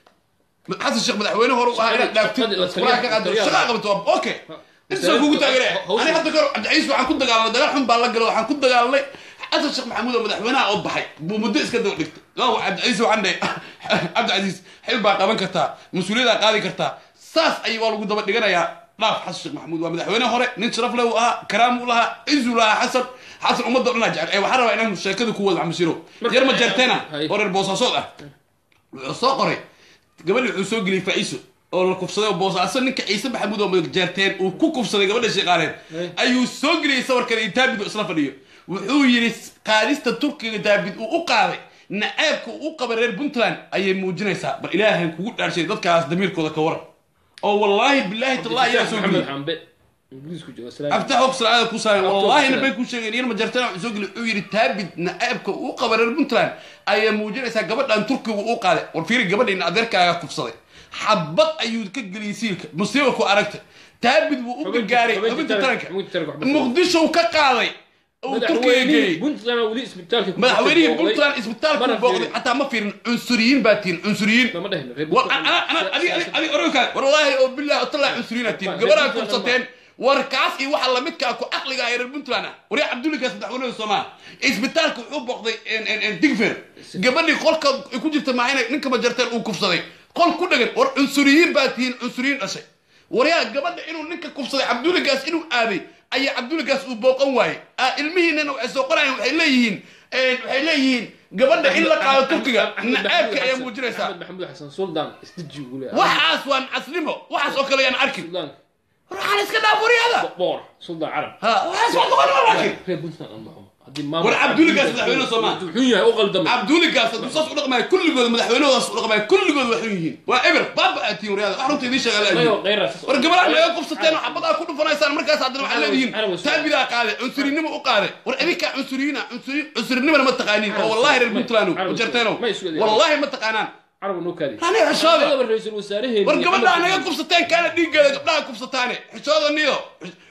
xasan sheekh madaxweyne hore u ahaa inaad dhaaftid Shaqadii- iskulaha ka qaado shaqadii- shaqa qabato waa okay intaasaan kugu taageeraya Hawsha- ani hadda kor cabdicasiis waxaan ku dagaalamay dagaal xun baa la galo waxaan ku dagaalamay xasan sheekh maxamuud oo madaxweynaha oo baxay buu muddo iska daba dhigtay waa cabdicasiis waxaan dhahay cabdicasiis xil baa qaban kartaa mas-uuliyaddaa qaadi kartaa saas ayay waa lagu daba dhiganayaa dhaaf xasan sheekh maxamuud waa madaxweyne hore nin sharaf leh uu ahaa karaam uu lahaa cizu lahaa xasan xasan ummadda dhanaa jecel ee waxaan rabaa inaan sheekada ku wada xamashiro yar ma jeerteena Hay. oo reer boosaasood ah wuxuu soo qoray gabadhi wuxuu soo geliyey faa'iiso oo la kufsaday oo boosaaso ninka ciise maxamuud oo jeerteen uu ku kufsaday gabadha shaqaaleen Hey. ayuu soo geliyey sawirkan iyo taabid oo isla fadhiyo wuxuu yidhi qaadista turkiga daabid uu u qaaday naceebka uu u qabay reer puntland ayay muujinaysaa bal ilaahan kugu dhaarshay dadkaas damiirkooda ka waran oo wallaahi bilaahi tallahi yaa soo maxamed geliyey xambe ingiriisku jooga salaam abtax og salaada ku saaran Abtax wallahi Oksalaad. nabay ku sheegeen yar majartana wuxuu soo geli wuxuu yidhi taabid naceebka uu qaba reer puntland ayaa muujinaysaa gabadhan turkiga uu qaaday war fiiri gabadhiina adeerkaaga kufsaday xabad ayuu ka geliyey siilka musiiba ku aragta taabid wuu u Xubinta- gargaaray xubinta xubinta taranka- taranka xubinta taranka waxba muqdisho uu ka qaaday uu turkiga madaxweynihii geeyey puntland weli isbitaalka ku madaxweynihii booqday. puntland isbitaalku Mana booqday fiirin. xataa ma fiirin cunsuriyiin baa tihin cunsuriyiin lama dhehno reer war Puntland. ana ana adi adi adi oranka war wallahi oo billahi oo talaa cusriina tiin Ma- gabadha Puntland kursateen war kaas iyo waxa lamidka ah ku aqliga ah reer puntland ah war ya cabdulli kaas madaxweynaha soomaa isbitaalka wuxuu booqday en- en- en digfer gabadhii qolka ay ku jirta maahina ninka majarteen uu kufsaday qol ku dhagan war cunsuriyiin baa tihiin cunsuriyiin dhashay war yaa gabadha inuu ninka kufsaday cabdulligaas inuu aaday ayaa cabdulligaas uu booqan waayey ah ilmihiinana waxay soo qorayaan waxay leeyihiin en, waxay leeyihiin gabadha in la qaado turkiga Axmed Maxamuud naceebka ayaa Xasan- muujinaysaa Axmed maxamuud xasan suldaan isdiji ugu leeyahay waxaas waa nacasnimo waxaas oo kale yaan arkin suldaan waxaan iska dhaaf waryada boor suldaan carab ha waxaas waa qabanima laakiin reer puntland aan maxumo haddii War Cabdulligaas madaxweyne Soomaali. wuxuu yahay u qaldamay cabduligaas hadduu saas u dhaqmaya kulligood madaxweynahoodaas u dhaqmaya kulligood waxay yihiin waa eber baaba aad tihiin waryada wax runta idiin sheegaa la Mayo, ajiib kheyraad saas- war gabadha naga qubsateen oo xabadaa ku dhufanaysaan markaas haddana waxaad Carab- leedihiin Carab- taabidaa qaade cunsurinimo u qaade war idinkaa cunsuriyiina cunsuri cunsurinimana ma taqaaniin oo Carab- wallahi reer May- puntland Carab- ujarteeno May isu eedeeyaan. wallahi ma taqaanaan carab noo kaadi Rani xishooda. Anagaba ra'iisul wasaaraheeni war gabadhaa Axmed- naga kubsateen kaana dhiiggeeda gabdhaha kubsataane xishooda niyo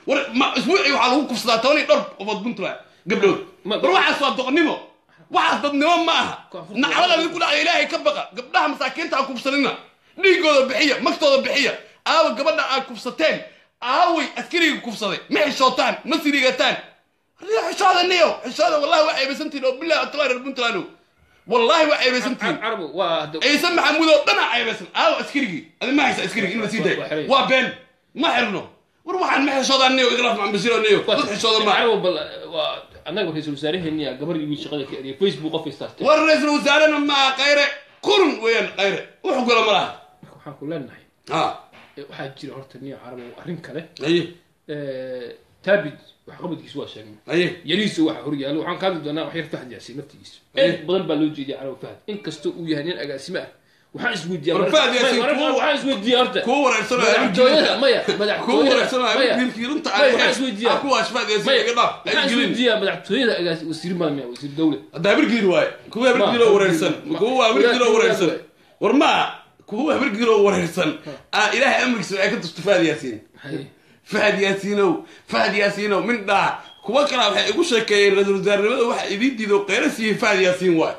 war ma isbuucii waxaa lagu kufsadaa toban iyo dhowr qofood puntland gabdhood Ma- war waxaas waa doqonnimo waxaas dadnimo ma aha Koonfurta- naclada idinku dhacaya ilaahay ka baqa gabdhaha masaakiinta ha kufsanina dhiigooda bixiya magtooda bixiya aawa gabadha aad kufsateen aaway askariga kufsaday ma xishootaan ma sirigataan riyo xishooda niyo xishooda wallahi waa ceebaysantihin oo bilahi atlahi reer puntland wallahi waa ceebaysantihin carabu waa hadda ciise maxamuud oo dhan aa ceebaysan aawa askarigii adi ma haysa askarigi in la sii Waa xiran. dayo waa been ma xirno war waxaan ma xishoodaa niyo igraaf macambasiro niyo dad xishooda ma carabu bal waa annaga ra-iisul wasaaraheeniya gabar iyo wiil shaqada ka eriyay facebook qof istaastay war ra-iisul wasaarena maa qayre kurun weeyaan qayre wuxuu gala ma laha marka waxaan ku leenahay ha eh, waxaa jira horta niyo carabu arrin kale aye Eh, taabid wax qabadkiisa waa sheegnay aye yariisa waxa horyaalo waxaan ka hadli doonaa wax yar fahd yaasiin naftigiisa Eh. in badan baa loo jeediya carabu fahd inkastoo uu yahay nin agaasime ah waxaan isweydiiyaa War mararka- Fahd Yaasiin mararka- kuwa- waxaan isweydiiyaa horta kuwa wareersanaya madaxtooyada maya kuwa madaxtooyada wareersanaya maya wiilkii runta maya, waxaan isweydiiyaa kuwa ashfaad maya yaasiin iga dhaaf ay waxaan gelin isweydiiyaa madaxtooyada agaas wasiir maamia wasiir dawle hadda habirgiir waaye kuwa habirgiiroo wareersan Ma- kuwa habirgiiroo ma- wareersan war ma kuwa habirgiiroo wareersan aa ilaahay amrigiisa waxay ka tusta fahad yaasiin Haye. fahad yaasiinow fahad yaasiinow min dhaa kuwa kalaa waxay igu sheekeeyeen ra-iisul wasaarnimada waxa idiin diido qeyra siiyey fahad yaasiin waay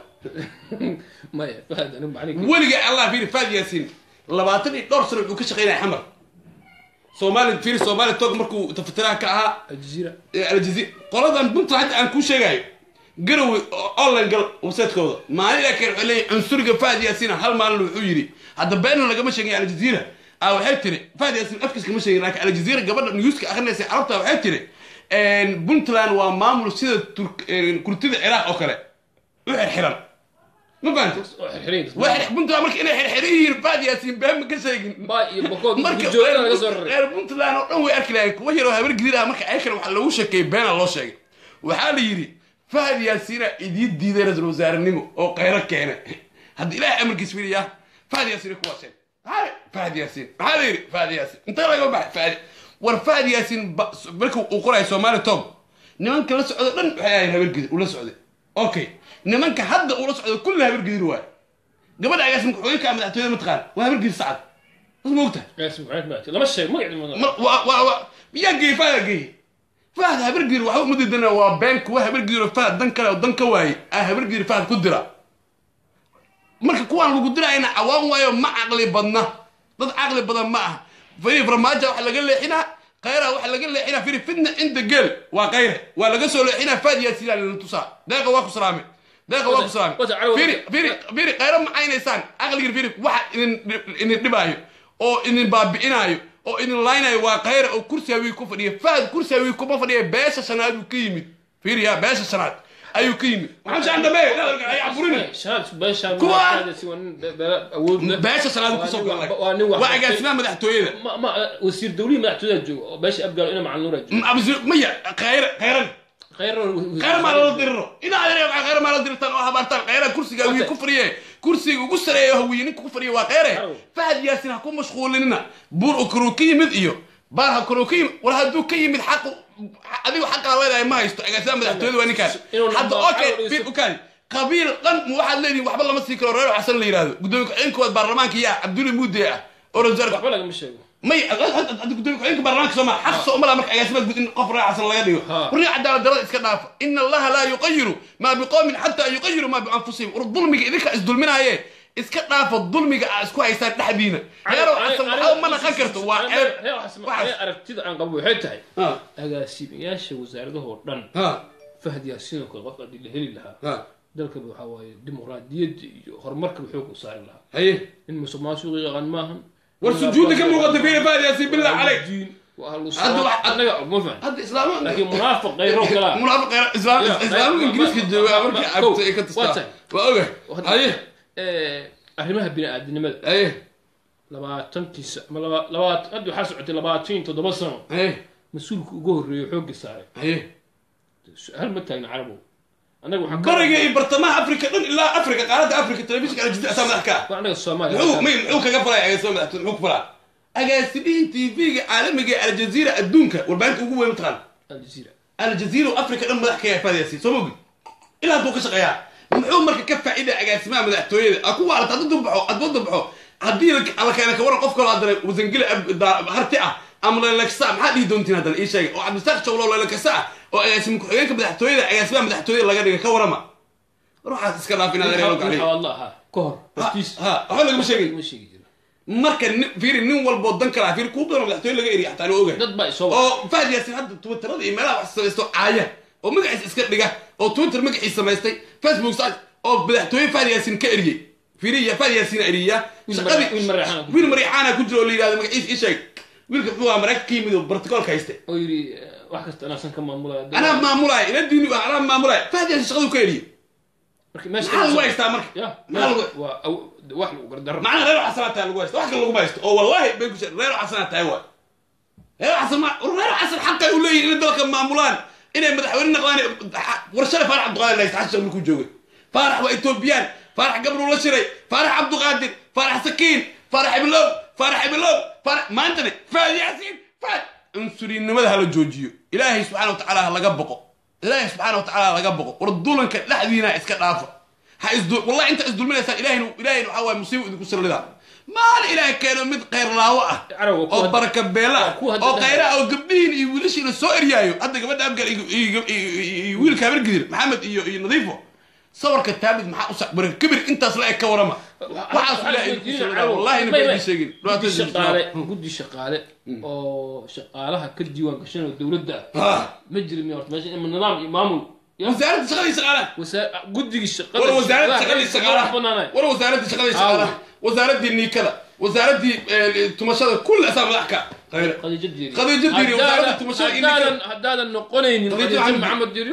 maya fahad anigu macnihi weliga allah fiiri fahad yaasiin labaatan iyo dhowr sano wuxuu ka shaqeynaya xamar soomaali fiiri soomaali tog markuu tafatiraha ka ahaa aljazeera aljazi qoladan puntland hadda aan kuu sheegayo garowe online gal website-kooda maalin ilaa keen waxay leeyihin cunsuriga fahad yaasiina hal maalin wuxuu yidhi hadda beenna lagama sheegin aljaziira ah waxay tiri fahad yaasiin afkiis kama sheegin laakiin aljaziira gabadha newska akhrinaysa carabta waxay tiri puntland waa maamul sida Turk- eh, kurtida ciraaq oo kale u xirxiran ma fahamtid oo xirxiray waa xir- puntland marka inay xirxiran yihiin fahad yaasiin been ma ka sheegin ba iyo bakood marka gurjoogana laga soo raray reer puntland oo dhan way arki lahayn kuwa yaroo habar gidir ah marka ayakana waxaa lagu sheekeeyey beena loo sheegay waxaa la yidhi fahad yaasiina idiin diiday ra-iisul wasaarenimo oo qayro keena hadda ilaahay amarkiis fiiriya fahad yaasiina kuwaaseen maxaa fahad yaasiin maxaa la yidhi fahad yaasiin intee laga baxay fahad war fahad yaasiin ba- marka uu qorayo soomaali tom nimanka la socdo dhan waxay ahayn habar gidir ula socday okay nimanka hadda ula socdo kulli habar gidir waay gabadha agaasin ku-xigeenka madaxtooyada mataqaan waa habar gidir sacad mas ma ogtahay Yaasiin Maxamed Maati. lama sheeg magacii ma mar waa waa waa yaa geey fahad geey fahad habargiir waxa u mudidana waa been kuwa habargiir fahad dan kale oo dan ka waaye ah habargiir fahad ku dira marka kuwaan lagu dirayna cawaan waayo ma caqli badna dad caqli badan ma aha firi farmaajo waxa laga leexinaa khayra waxa laga leexinaa firi fitna cinda geel waa khayre waa laga soo leexinaa fahad yaasiin lana tusaa deeqa waa ku salaamay deeqa waa ku salaamay Wata- wata- firi firi firi khayra ma caynaysaan caqligir firi waxa idin idin dhibaayo oo idin baabi'inaayo oo idin laynayo waa khayra oo kursi hawii ku fadhiya fahad kursi hawii kuma fadhiya beesha shanaad uu ka yimid firi ya beesha shanaad ayuu ka yimid maxaa shaan dambe ay caburin Shahaad beeshaan Kuwa- waa Yaasiin waa nin be- be- awood leh. beesha shanaad Waa kusoo nin galay wax- waa nin wax- waa agaasimaha madaxtooyada ma ma wasiir dawlihii madaxtooyada jooga oo beesha abgaalo ina macalin nuura jooga absir maya khayra khayran khayr khayr maa lala diriro ina adeer waxaa khayr maa lala dirtaan oo habaartaan khayra kursiga hawiye ku fadhiye kursiga ugu sareeya hawiye ninka ku fadhiya waa khayre Harow. fahad yaasin ha ku mashquulinina buur u karuu ka yimid iyo baar ha karuu ka yimid war hadduu ka yimid xaqu adigu xaqaa leedahay ma haysto agaasimaha madaxtooyada waa ninkaas Inuu hadda namba- okay Harow fir isu- ukaadi qabiil dhan ma waxaad leedihin waxba lama sii karo reer xasan la yidhahdo gudoomiye ku-xigeenkooda baarlamaanka yaa cabdulle muude ah oo rasaar waxba lagama sheego may hadda gudoomiye ku-xigeenka baarlamaanka soomaa xaq soo umala marka agaasimaha guud in qof reer xasan laga dhigo Ha. warniga cadaalad darada iska dhaafa ina allaha laa yuqayiru maa biqowmin xataa yuqayiru maa bianfusihim war dulmiga idinka isdulminaaye iska dhaafa dulmiga aa isku haystaan dhexdiina reerow xasan waxba ma naqan karto waa ceeb reer xasan waxaas. aragtida aan qabo waxay tahay Ha, agaasimayaasha wasaaradahoo dhan ha, fahad yaasiin oo kale qofka haddii la heli lahaa ha. dalka waxaa waaye dimuqraadiyadda iyo horumarkaba xoog u saari lahaa haye in musuq maasuqi yaqaan maahan war sujuudda ka muuqata fiiri fahad yaasiin billah caleyk diin waa ahlu Hadda salaam wax- annaga ma fahan hadda islaamo laakiin munaafiq qayro kala munaafiq qeyra islaam Ya, islaamo ma- ingiriiska ma- jooga ma- markii ma- cabta ay ka waa tastaa tahay. waa oga haye arrimaha bini-aadinimada haye labaatankii sa- ma laba- labaat hadda waxaa socotay labaatan iyo toddoba sano haye mas-uulka ugu horreeyo xoogga saaray haye hal ma taagna carabow annaga waxaan ka- bariga iyo bartamaha afrika dhan ilaa afrika qaaradda afrika telefishinka aljidda asaa madax ka ah waa annaga soomaaliya muxuu may muxuu kaga falaya agaasima madaxtooy muxuu ku falaa agaasimihii tv-ga caalamiga ee aljaziira adduunka warbaahinta ugu weyn mataqaan aljaziira aljaziira oo afrika dhan madax ka yahay faadiyasi soo mogi ilaa hadduu ka shaqeeyaa muxuu marka ka faa'iida agaasimaha madaxtooyada a ku waalata hadduu baxo hadduu baxo haddii la keena ka waran qof kaloo haddana wasangeli ab- daa- harti ah ama leleksa maxaa dhihi doontiin haddana ii sheegay oo cabdisaaq jawlo lelekasa ah oo agaasima ku-xigeenka madaxtooyada agaasimaha madaxtooyada laga dhiga ka warama ruuxaas iska dhaaf inaad ereelo gacliy xawaadla ahaa ka hor hortiis ha waxba lagama sheegin ma sheegi jiro marka nin- fiiri nin walboo dan kala fiiri kuu badan madaxtooye laga eriya xataa loo ogahay dad baa isoo wada oo fahad yaasin hadda twitterada iyo meelaha wax samaysto caaya oo magaciisa iska dhiga oo twitter magaciisa samaystay facebook sa oo madaxtooye fahad yaasin ka eriyey fiiriya fahad yaasin eriya Wiil shaqadii Mari- wiil Mariixaan ku wiil mariixaana ku jiro oo la yidhahdo magaciisa ii sheeg wiilka muxuu ahaa maraykanka ka yimid oo barticoolka hayste oo yidhi eh, wax kasta anaasan ka maamulaya anaa maamulaya ila diini anaa maamulaya fahad yaasin shaqaduu ka eriyey marka meesha maxaa lagu haystaa marka ya maxaa lagu waa aw- wax lagu gardarro macnaha reer xasanaad tahay lagu haysto wax kale laguma haysto oo wallahi bay ku reer xasanaad tahay waay reer xasan ma reer xasan xaqay u leeyihin inay dalka maamulaan inay madaxweyne naqdaan war shalay faarax cabduqaadir lahaysta xasan markuu joogay faarax waa etoobiyaan faarax gabruu la shiray faarax cabduqaadir faarax sakiin faarax ibilow faarax ibilow faarax maantane faad yaasiin faad cunsuriyinnimada hala joojiyo ilaahay subxaana wa tacaala ha laga boqo ilaahay subxaana wa tacaala ha laga boqo war dulanka dhexdiina iska dhaafa ha isdul wallahi inta isdulminaysaan ilaahayna ilaahayna waxaa waaye musiibo idinku sirlidaa maalin ilaahay keeno mid khayr laawo ah Carawa, kuwa oo hadda- baraka beela ah kuwa hadda oo dhahay. khayra ah oo gabdhihiin iyo wiilashiina soo eryaayo hadda gabadha abgal iyo- iyo iyo- iyo wiilka habargidir maxamed iyo iyo nadiifo sawirka taabid maxaa u sacbara kibir intaas la eg ka warama waxaas ilaahay idinku sirlidaa wallahi ina baydii sheegin guddi shaqaale guddi shaqaale oo shaqaalaha ka diiwaan gashan oo dowladda ah Ah, ma jiri miya horta meesha ima nidaam iyo maamul ya wasaaradda shaqadii shaqaalaha wasa- guddigii shaqada war wasaaradda shaqadii rayidka shaqaalaha banaanay war wasaaradda shaqadii shaqaalaha wasaaraddii niikada wasaaraddii eh, tumashada kulli asaa madax ka khayra khadiija diiri Khadiija Diiri, wasaaradda tumashada iyo ninka- haddaadan haddaadan noqonaynin Khadiija khadiija Maxamed- maxamed diiri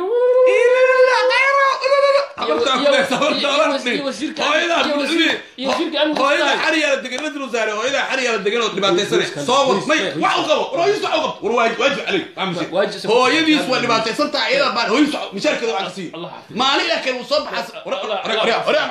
hooyada xariyaala degan ra-isul wasaare hooyada xariyaala degan oo dhibaataysane soo wad may wax u qabo hooyadiis wax u qabo war waajib waajib caley Waajib- hooyadiis waa dhibaataysan tahay iyada baan hooyadiis wax- mishaarkeeda waa casiyo Allah xafido. maalin ilaa kale uu soo baxas aniga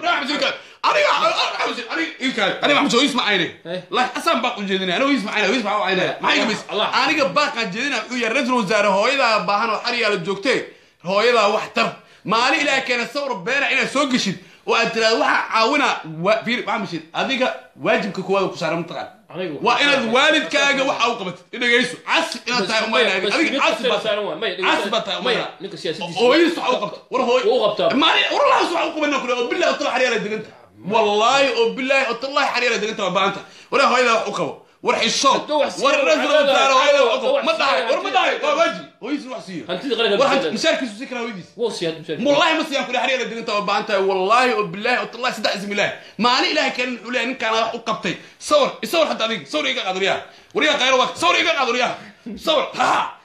aniga maxamed hooyadiis ma aynay Eh. laakiin asaan baaq u jeedinaya aniga hooyadiis ma aynay hooyadiis maxaa u aynaya maxaa iga bis Allah. aniga baaqaan jeedinaya wuxuu yahay ra-isul wasaare hooyadaa baahan oo xariyaala joogtee hooyadaa wax tar maalin ilaahay keena sawir beena inaad soo geshid oo aad tiraahdo waxaa caawinaa wa- fiir maxaa mashid adiga waajibka koowaad ku saaran mataqaan Aniga waa inaad waalidkaaga waxa u qabatid dhegayso casi inaad tahay umayna adiga casi baad tahay casi baad tahay umayna ninka siyaasadiisa hooyadiis waxa u qabta war hooy Wuu u qabtaa. maalin warlahaas waxa u qabana kule oo billahi otala xariyaala deganta wallaahi oo billahi otallahi xariyaala deganta waa baanta war hooyada wax u qabo war xishow Hadduu wax war siiyo, ra-isul hadduu wasaare hooyada wax u qabo wax ma dhahay siiyo, war ma dhahay hadduu waa waaji hooyadiis wax siiyo hantidii qaranka war bishadan. mishaarkiisu si kara hooyadiis wuu siyaad mushaar والله ما سيان كل حريقه دغنتا وبانتا والله وبالله والله صدق اسم الله ما لي اله كان ولا ان كان wax u qabtay صور صور حتى adiga صور iga qadriya wariya qayro waqt صور iga qadriya صور ha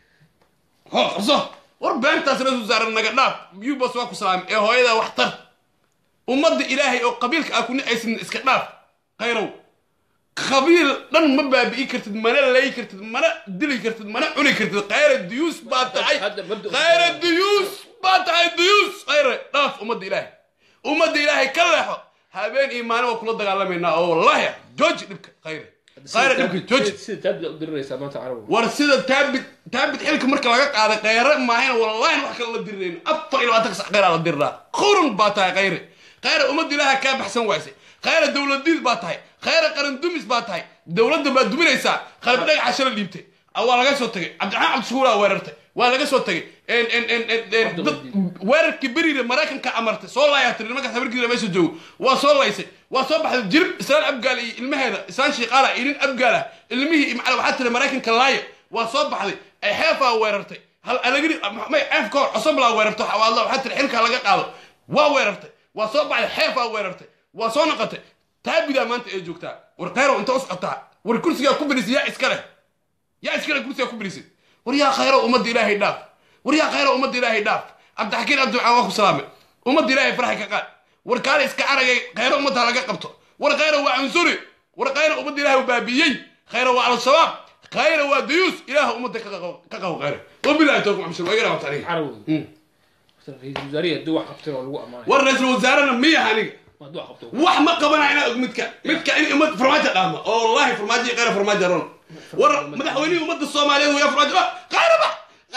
ha qabso war beentaas rasul zaaran naga dhaaf biyu bas waa ku salaam ee hooyada wax tar ummadda ilaahay oo qabiilka ah ku nicaysan iska dhaaf qayrow qabiil dhan ma baabi'i kartid mana lay kartid mana dili kartid mana cuni kartid qayra diyuus baa tahay Hadda mabda- qayra diyuus baa tahay diyuus qayre dhaaf ummadda ilaahay ummadda ilaahay ka leexo habeen iyo maalin waa kula dagaalamaynaa oo wallaahi ah, jooji dhibka qayre qayre dhibka jooji sida taabda u diriraysaa maanta carabu war sida taabid taabid xilka marka laga qaaday khayre maahayn wallahi wax kale la dirirayno afar iyo labaatan sac khayraa la diriraa qurun baa tahay khayre khayre ummadda ilaaha kaa baxsan waysay khayre dowladiid baa tahay khayre qaran dumis baa tahay dowladda baad duminaysaa qalab dhagaxa shala dhiibtay Ah, waa laga soo tagay cabdiraxmaan cabdishukuuraa weerartay waa laga soo tagay En- en- en- en- en- dad- weerarkii beriire maraykanka amartay soo laayaa tiri nimankaas habarkiisa meesha joogo waa soo laysay waa soo baxday jirib islaan abgaal iyo ilmaheeda islaan shiiqaala iyo nin abgaala ilmihii macala waxaa tiri maraykanka laaya waa soo baxday ay xeefaa weerartay hal alagiri may xeef ka hor cosoblaa weerartay xawaadla waxaa tiri xilkaa laga qaado waa weerartay waa soo baxday xeefaa weerartay waa soo noqotay taabidaa maanta ay joogtaa war khayrow inta u socotaa war kursigaa ku bilisay yaa iska leh yaa iskale kursigaa ku bilisay war yaa khayro ummadda ilaahay dhaaf war yaa khayro ummadda ilaahay dhaaf cabdixakiin abdulcaan waa ku salaamay ummadda ilaahay faraxay ka qaad war kaale iska aragay khayro ummadda laga qabto war khayro waa cunsuri war khayro ummadda ilaahay baabiyey khayro waa al-shabaab khayro waa dayuus ilaaha ummadda ka qabo ka qabo khayro wabilahi tawfiq maxamed waa igana wata aniga carabu ra-iisul wasaarihi haddii wax qabtay waa lagu ammaanay war ra-iisul wasaarena miya aniga hadduu wax qabto wax ma qabanaa inaa og midka midka in ummad farmaajo dhaama oo wallahi farmaajo iyo khayra farmaajo ron war madaxweynihii ummadda soomaaliyeed waya farmaajo ah khayra ba khayra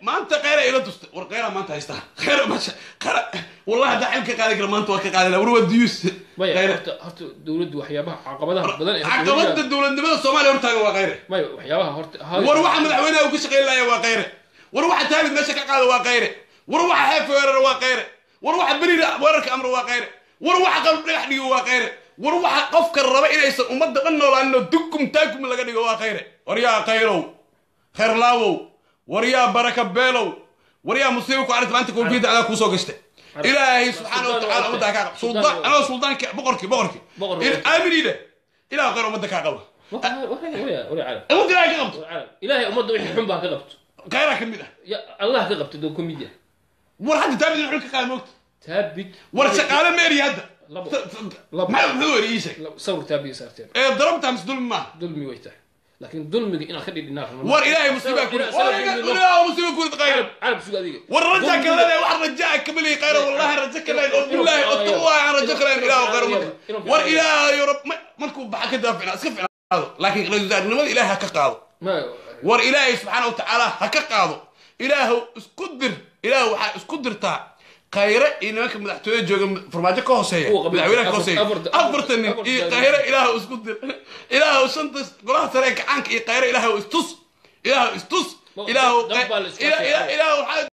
maanta khayra ila dusta war khayra maanta haystaa khayra masha khayra wallahi haddaa xilka qaadi kara maanta waa ka qaadi laha war waa diyuus maya khayra horta horta dowladdu waxyaabaha caqabadaha badan ee caqabada dowladnimada soomaaliya hortaagan waa khayre maya waxyaabaha horta war waxa madaxweynaha uu ka shaqayn laaya waa khayre war waxa taabid meesha ka qaada waa khayre war waxa xeef weerara waa khayre war waxa berida weerarka amra waa khayre war waxa qalb dhagax dhigo waa khayre war waxa qofka raba inaysan ummadda dhan noolaanin oo dukum taakum laga dhigo waa khayre war yaa khayrow khayrlaawow war yaa baraka beelow war yaa musiibo ku arrinta maanta koofiyadda adaa kuusoo gashtay ilaahay subxaana wa tacaala ummadda kaa qaba suldaan anoo suldaanki boqorki boqorki Boqorki. aaminida ilaah khayr ummadda kaa qaba ilaahay ummadda ilaahay ka qabto ummadda wixii xun baa ka qabto khayraa ka mid ah ya allah ka qabto doo ka mid yahay war hadda taabid in xul ka qaada moogta taabid war shaqaale meeri hadda Labo. T- t- Labo. maxaa muxuu weri ii sheeg sawir taabiga saarteen ee darabta mise dulmi maaha dulmi way tahay laakiin dulmiga inaad ka dhidhinaa war ilaahay musiibaa ku war ilaahay musiiba ku khayr carab suga adiga war raja kalena wax rajaa kamali khayr wallahi raja kalen oo billahi oo tuwa aan raja kalen ilaahay khayr ummadda war ilaahay rab markuu baxa ka daafina iska ficnaado laakiin rajaalnimada ilaahay ha ka qaado ma war ilaahay subxaana wa tacaala ha ka qaado ilaahu isku dir ilaahu waxaa isku dirtaa khayre iyo nimanka madaxtooyada jooga farmaajo ka hooseeya Kuwa qabiilka. madaxweynaha ka hooseeya Afarta- afartan nin afarta- iyo khayre ilaahu isku dir ilaahu shanta golaha sare ee gacaanka iyo khayre ilaahu istus ilaahu istus Ma- ilaahu dab baa la isku ilaahu adkeeyaa. ilaahu waxaa